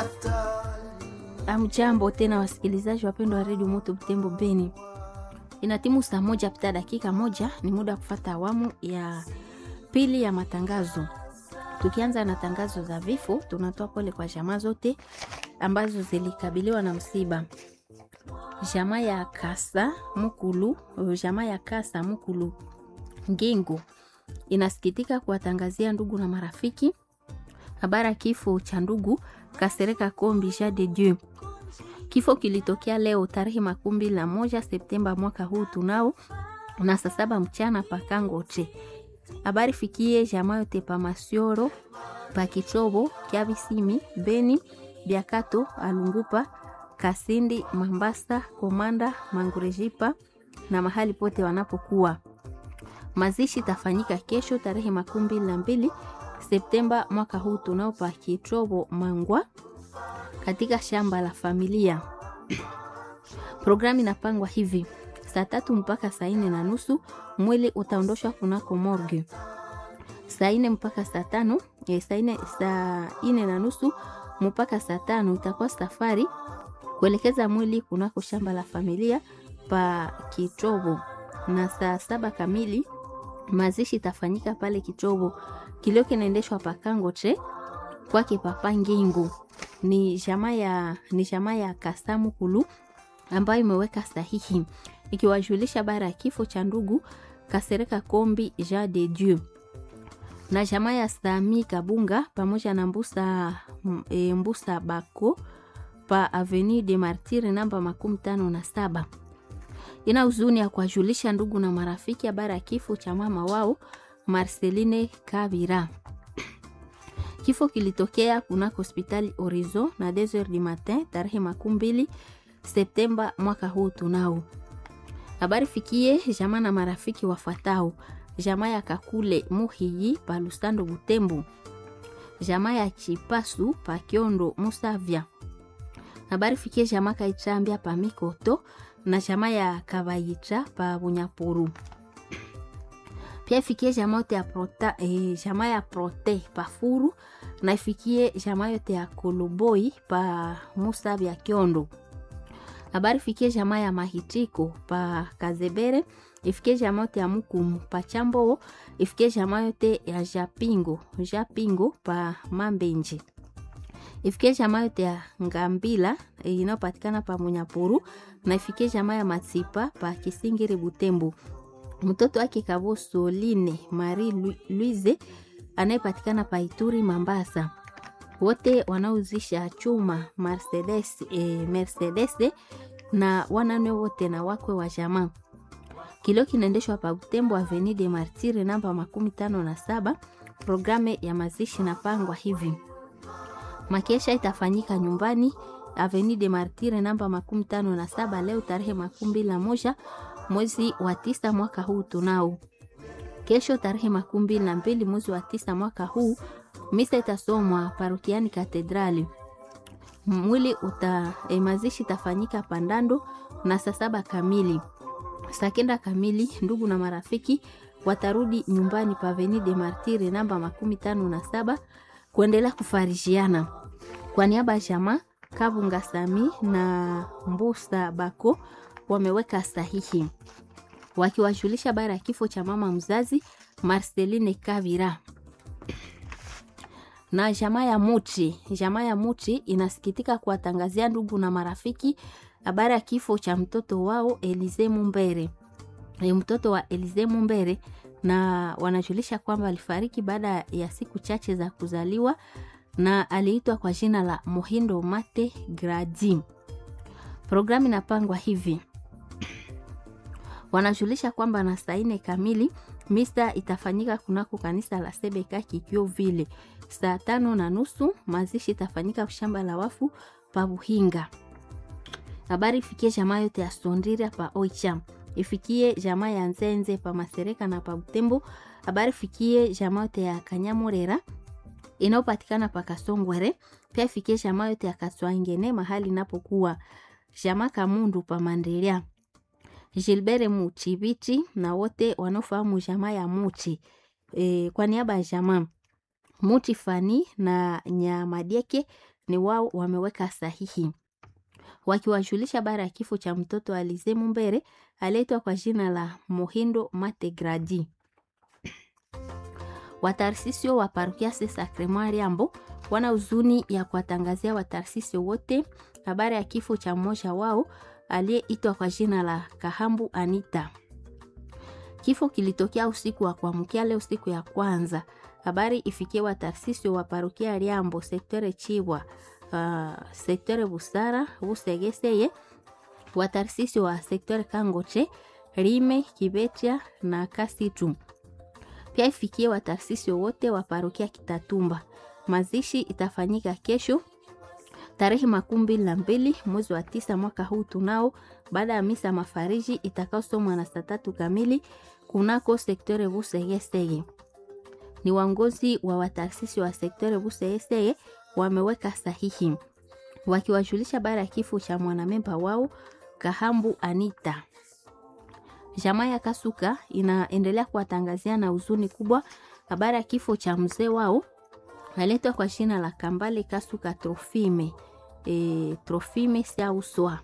Amjambo tena wasikilizaji wapendwa wa redio Moto Butembo Beni, inatimu saa moja pita dakika moja, ni muda wa kufata awamu ya pili ya matangazo. Tukianza na tangazo za vifo, tunatoa pole kwa jamaa zote ambazo zilikabiliwa na msiba. Jamaa ya Kasa Mukulu, jamaa ya Kasa Mukulu Ngingo inasikitika kuwatangazia ndugu na marafiki habari ya kifo cha ndugu Kasereka Kombi Jean de Dieu. Kifo kilitokea leo tarehe makumi mbili na moja Septemba mwaka huu tunao na saa saba mchana pakangoche. Habari fikie jamaa yote pa Masioro pa Kichobo Kiavisimi Beni Biakato Alungupa Kasindi Mambasa Komanda Mangurejipa na mahali pote wanapokuwa. Mazishi tafanyika kesho tarehe makumi mbili na mbili Septemba mwaka huu tunao pa Kichobo Mangwa katika shamba la familia. Programu inapangwa hivi: saa tatu mpaka saa nne na nusu mwili utaondoshwa kunako morgue. Saa nne mpaka saa tano e, saa nne saa nne na nusu mpaka saa tano itakuwa safari kuelekeza mwili kunako shamba la familia pa Kichobo, na saa saba kamili mazishi itafanyika pale Kichobo. Kilio kinaendeshwa pa Kangoche kwake papa Ngingu ni jamaa ya ni jamaa ya Kasamu Kulu ambayo imeweka sahihi ikiwajulisha bara ya kifo cha ndugu Kasereka Kombi Jean de Dieu na jamaa ya Sami Kabunga pamoja na Mbusa, e, Mbusa Bako pa Avenue de Martyrs namba makumi tano na saba. Ina huzuni ya kuwajulisha ndugu na marafiki habari ya kifo cha mama wao Marceline Kabira. Kifo kilitokea kunako hospitali Horizon na 2h du matin tarehe makumi mbili Septemba mwaka huu tunao. Habari fikie jamaa na marafiki wafuatao: jamaa ya Kakule Muhiyi pa Lusando Butembo, jamaa ya Chipasu pa Kiondo Musavya. Habari fikie jamaa Kaichambia pa Mikoto na jamaa ya Kabayicha pa Bunyapuru. Pia ifikie jamaa yote ya prota, eh, jamaa ya prote pa Furu na ifikie jamaa yote ya Koloboi pa Musavya Kiondo habari fikie jamaa ya Mahitiko pa Kazebere, ifikie jamaa yote ya Mukumu pa Chambo, ifikie jamaa yote ya Japingo Japingo pa Mambenje, ifikie jamaa yote ya Ngambila inayopatikana pa Munyapuru, na ifikie jamaa ya Matsipa pa Kisingiri Butembo. Mtoto wake Kavo Soline Marie Louise anayepatikana pa Ituri Mambasa wote wanauzisha chuma Mercedes, eh, Mercedes na wanane wote na wakwe wa jamaa. Kilio kinaendeshwa pa Butembo Avenue de Martyrs namba makumi tano na saba. Programe ya mazishi napangwa hivi: makesha itafanyika nyumbani Avenue de Martyrs namba makumi tano na saba leo tarehe makumi mbili na moja mwezi wa tisa mwaka huu tunao. Kesho tarehe makumi mbili na mbili mwezi wa tisa mwaka huu misa itasomwa parokiani Katedrali. Mwili uta e, mazishi itafanyika Pandando na saa saba kamili. Saa kenda kamili ndugu na marafiki watarudi nyumbani pa Avenue de Martyrs namba makumi tano na saba kuendelea kufarishiana. Kwa niaba ya jamaa Kabunga Sami na Mbusa Bako wameweka sahihi wakiwajulisha bara ya kifo cha mama mzazi Marceline Kavira na jamaa ya Muti. Jamaa ya Muti inasikitika kuwatangazia ndugu na marafiki habari ya kifo cha mtoto wao Elize Mumbere, e, mtoto wa Elize Mumbere, na wanajulisha kwamba alifariki baada ya siku chache za kuzaliwa na aliitwa kwa jina la Mohindo Mate Gradi. Programu inapangwa hivi wanajulisha kwamba na saa nne kamili misa itafanyika kunako kanisa la Sebeka Kikyo vile saa tano na nusu mazishi itafanyika shamba la wafu pa Buhinga. Habari ifikie jamaa yote ya Sondira pa Oicha, ifikie jamaa ya Nzenze pa Masereka na pa Butembo. Habari ifikie jamaa yote ya Kanyamurera inayopatikana pa Kasongwere, pia ifikie jamaa yote ya Kaswangene mahali inapokuwa jamaa Kamundu pa Mandelia. Gilbert Muchi Bichi na wote wanaofahamu jamaa ya Muchi. E, kwa niaba ya jamaa Muti Fani na Nyamadieke ni wao wameweka sahihi wakiwajulisha habari ya kifo cha mtoto Alize Mumbere aliyeitwa kwa jina la Mohindo Mategradi. Watarsisio wa parokia Se Sacrement Liambo wana huzuni ya kuwatangazia watarsisio wote habari ya kifo cha mmoja wao aliyeitwa kwa jina la Kahambu Anita. Kifo kilitokea usiku wa kuamkia leo, siku ya kwanza. Habari ifikie watarsisio wa parokia Liambo, sektore Chibwa, uh, sektore Busara, Busegeseye, watarsisio wa sektore Kangoche, Rime, Kibetia na Kasitu. Pia ifikie watarsisi wote wa parokia Kitatumba. Mazishi itafanyika kesho tarehe makumi mbili na mbili mwezi wa tisa mwaka huu tunao, baada ya misa mafariji itakaosomwa na saa tatu kamili kunako sektore Busegesege. Ni waongozi wa watarsisi wa sektore Busegesege wameweka sahihi wakiwajulisha baada ya kifo cha mwanamemba wao Kahambu Anita. Jamaa ya Kasuka inaendelea kuwatangazia na huzuni kubwa habari ya kifo cha mzee wao aletwa kwa jina la Kambale Kasuka Trofime, e, Trofime Siauswa.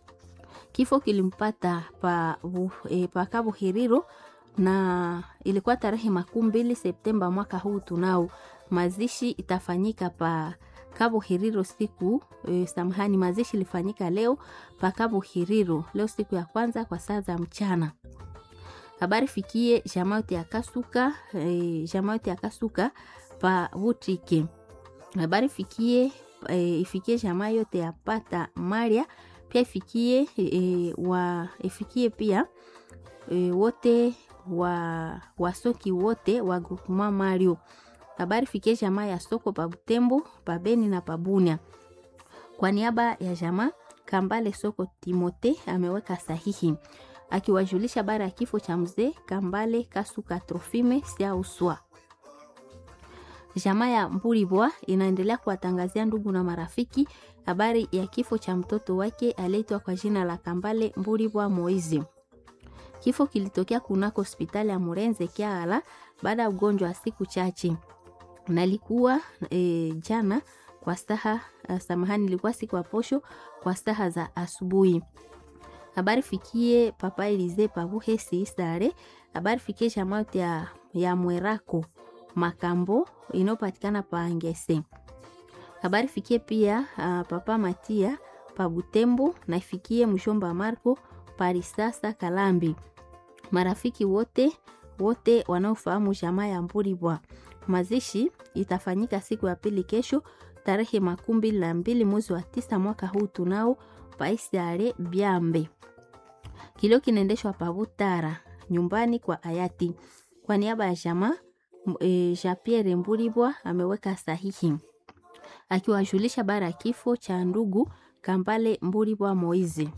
Kifo kilimpata pa, e, pa Cabo Hiriro na ilikuwa tarehe makumi mbili Septemba mwaka huu tunao. Mazishi itafanyika pa Cabo Hiriro siku e, samahani, mazishi ilifanyika leo pa Cabo Hiriro leo siku ya kwanza kwa saa za mchana. Habari fikie jamaa yote ya Kasuka e, jamaa yote ya Kasuka pa Butike. Habari fikie e, ifikie jamaa yote ya Pata Maria pia ifikie e, wa ifikie pia e, wote wa wasoki wote wa groupement Mario. Habari fikie jamaa ya soko pa Butembo, pa Beni na pa Bunia. Kwa niaba ya jamaa Kambale Soko Timote ameweka sahihi akiwajulisha bara ya kifo cha mzee Kambale Kasuka Trofime Siauswa. Jamaa ya Mburibwa inaendelea kuwatangazia ndugu na marafiki habari ya kifo cha mtoto wake aliyeitwa kwa jina la Kambale Mburibwa Moizi. Kifo kilitokea kunako hospitali ya Murenze Kiala baada ya ugonjwa wa siku chache, nalikuwa e, jana kwa staha uh, samahani, ilikuwa siku ya posho kwa staha za asubuhi. Habari fikie papa Elize Pavuhe Siisare. Habari fikie jamaa ya, ya Mwerako Makambo inayopatikana pa Ngese. Habari fikie pia uh, papa Matia pa Butembo na ifikie mshomba Marco Parisasa Kalambi. Marafiki wote wote wanaofahamu jamaa ya Mburibwa. Mazishi itafanyika siku ya pili kesho tarehe makumi mbili na mbili mwezi wa tisa mwaka huu tunao paisare Byambe. Kilio kinaendeshwa Pabutara nyumbani kwa hayati. Kwa niaba ya jamaa e, Jean Pierre Mburibwa ameweka sahihi akiwajulisha bara ya kifo cha ndugu Kambale Mburibwa Moizi.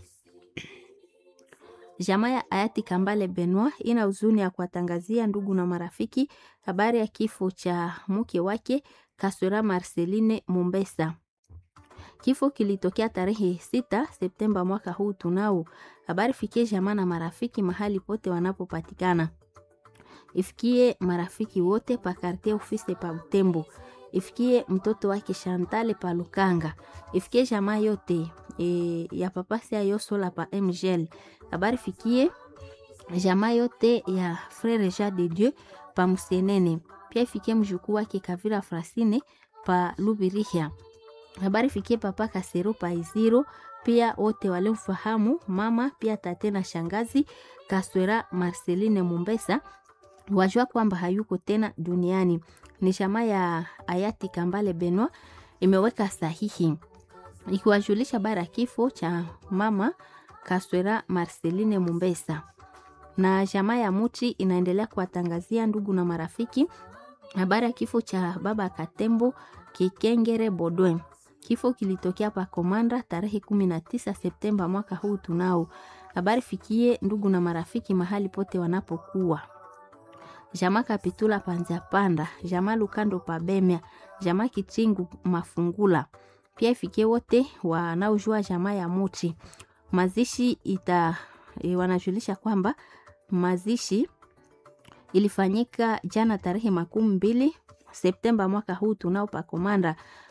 Jamaa ya hayati Kambale Benoit ina huzuni ya kuwatangazia ndugu na marafiki habari ya kifo cha mke wake Kaswera Marceline Mumbesa. Kifo kilitokea tarehe sita Septemba mwaka huu tunao. Habari fikie jamaa na marafiki mahali pote wanapopatikana. Ifikie marafiki wote pa quartier office pa Butembo. Ifikie mtoto wake Chantal pa Lukanga. Ifikie jamaa yote e, ya papa sia yosola pa MGL. Habari fikie jamaa yote ya Frere Jean de Dieu pa Musenene. Pia ifikie mjukuu wake Kavira Frasine pa Lubirihia. Habari fikie papa Kasero pa Iziro, pia wote waliomfahamu mama pia tate na shangazi Kaswera Marceline Mumbesa wajua kwamba hayuko tena duniani. Ni jamaa ya hayati Kambale Benoit imeweka sahihi ikiwajulisha bara kifo cha mama Kaswera Marceline Mumbesa, na jamaa ya Muti inaendelea kuwatangazia ndugu na marafiki habari ya kifo cha baba Katembo Kikengere Bodwe. Kifo kilitokea pa Komanda tarehe 19 Septemba mwaka huu tunao. Habari fikie ndugu na marafiki mahali pote wanapokuwa. Jamaa Kapitula Panza Panda, jamaa Lukando Pabemya, jamaa Kichingu Mafungula. Pia ifikie wote wanaojua jamaa ya Muti. Mazishi ita e, wanajulisha kwamba mazishi ilifanyika jana tarehe makumi mbili Septemba mwaka huu tunao pa Komanda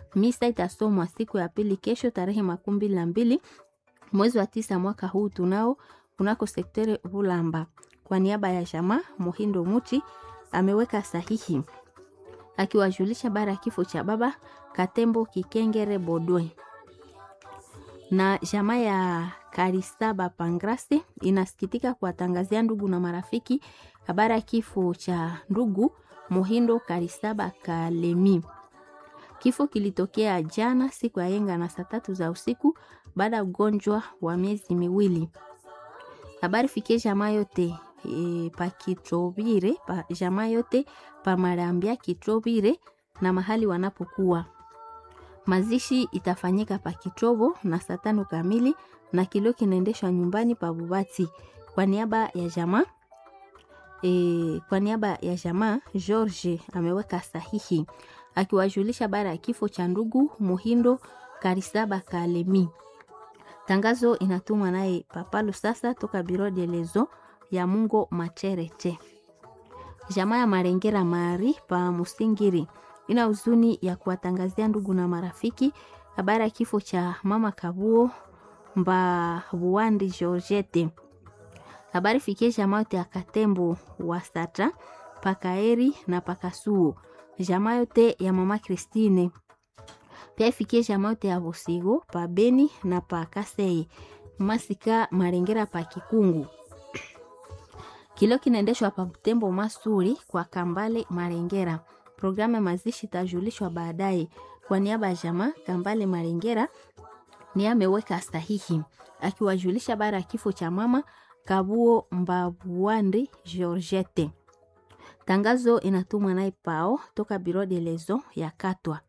Misa itasomwa siku ya pili kesho tarehe makumi mbili na mbili mwezi wa tisa mwaka huu tunao kunako sektere Bulamba. Kwa niaba ya jamaa Muhindo Muti ameweka sahihi akiwajulisha bara ya kifo cha baba Katembo Kikengere Bodwe na jamaa ya Karisaba Pangrasi inasikitika kuwatangazia ndugu na marafiki habari ya kifo cha ndugu Muhindo Karisaba Kalemi. Kifo kilitokea jana siku ya yenga na saa tatu za usiku baada ya ugonjwa wa miezi miwili. Habari fikie jamaa yote e, pa Kitrovire pa jamaa yote pa Marambia Kitrovire na mahali wanapokuwa. Mazishi itafanyika pa Kitrovo na saa tano kamili na kilio kinaendeshwa nyumbani pa Bubati kwa niaba ya jamaa e, kwa niaba ya jamaa George ameweka sahihi akiwajulisha bara ya kifo cha ndugu Muhindo Karisaba Kalemi. Tangazo inatumwa naye Papalo sasa toka Biro de Lezo ya Mungo Macherete. Jamaa ya Marengera Mari pa Musingiri ina huzuni ya kuwatangazia ndugu na marafiki habari ya kifo cha mama Kabuo Mba Buwandi Georgette. Habari fikie jamaa yote ya Katembo wa Satra Pakaeri na Pakasuo, jamaa yote ya mama Christine pia ifikie jamaa yote ya Bosigo pa Beni na pa Kasei Masika Marengera pa Kikungu. Kilo kinaendeshwa pa Butembo Masuri kwa Kambale Marengera. Programu ya mazishi itajulishwa baadaye. Kwa niaba ya jamaa Kambale Marengera ni ameweka sahihi akiwajulisha bara ya kifo cha mama Kabuo Mbabuandi Georgette. Tangazo inatumwa naye Pao toka Biro de Lezo ya Katwa